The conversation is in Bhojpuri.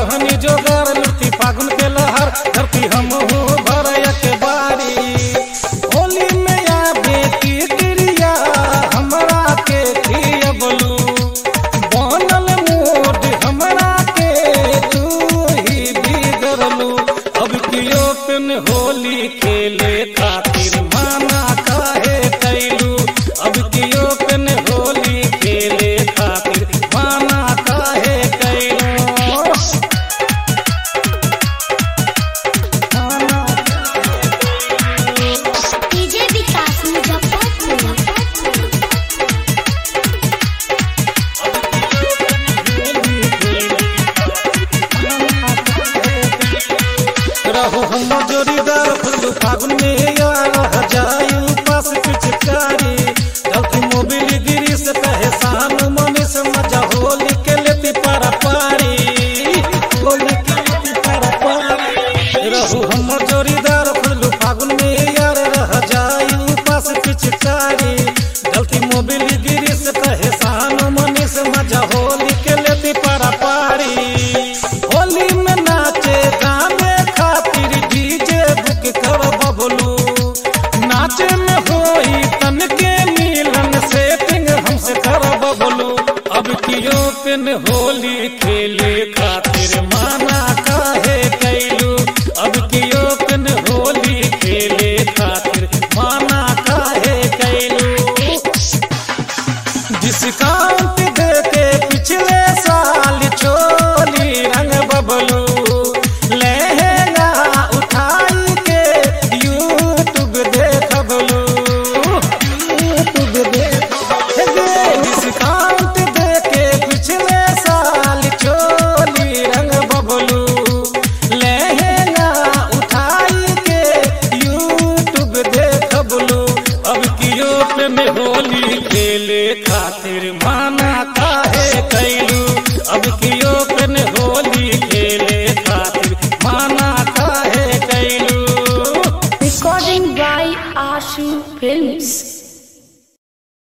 रहनी जोगार लुटी फागुन के लहर धरती हम हो भरया के बारी होली में आवे की क्रिया हमरा के खिया बोलू बनल मूड हमरा के तू ही बिगड़लू अब कियो पिन होली खेले खातिर माना काहे कैलू अब कियो पिन होली खेले खातिर माना काहे कैलू माना डीजे विकास मुजफ्फरपुर रहू हम जोड़ीदार फुल्लू फागुन में यार जायू पास पिचकारी गलती मोबिल गिरी से कहे सानू मनी से मजा होली के लेती पारा पारी होली के लेती पारा पारी रहू हम जोड़ीदार फुल्लू फागुन में यार रह जायू पास पिचकारी गलती मोबिल गिरी से कहे सानू मनी से मजा होली के लेती पारा पारी होली में नाचे गाने खातिर डीजे बुक कर बबलू नाचे में होई तन के मिलन सेटिंग हमसे कर बबलू अब कियो पिन होली खेले खातिर माना काहे कैलू अब कियो पिन होली खेले खातिर माना काहे कैलू डिस्काउंट दे के पिछले साल चोली रंग बबलू लहंगा उठाई के यूट्यूब देखबलू यूट्यूब देख डिस्काउंट दे के पिछले साल चोली रंग बबलू लहंगा उठाई के यूट्यूब देखबलू अब कियो पे में होली खेले खातिर माना काहे कैलू अब कियो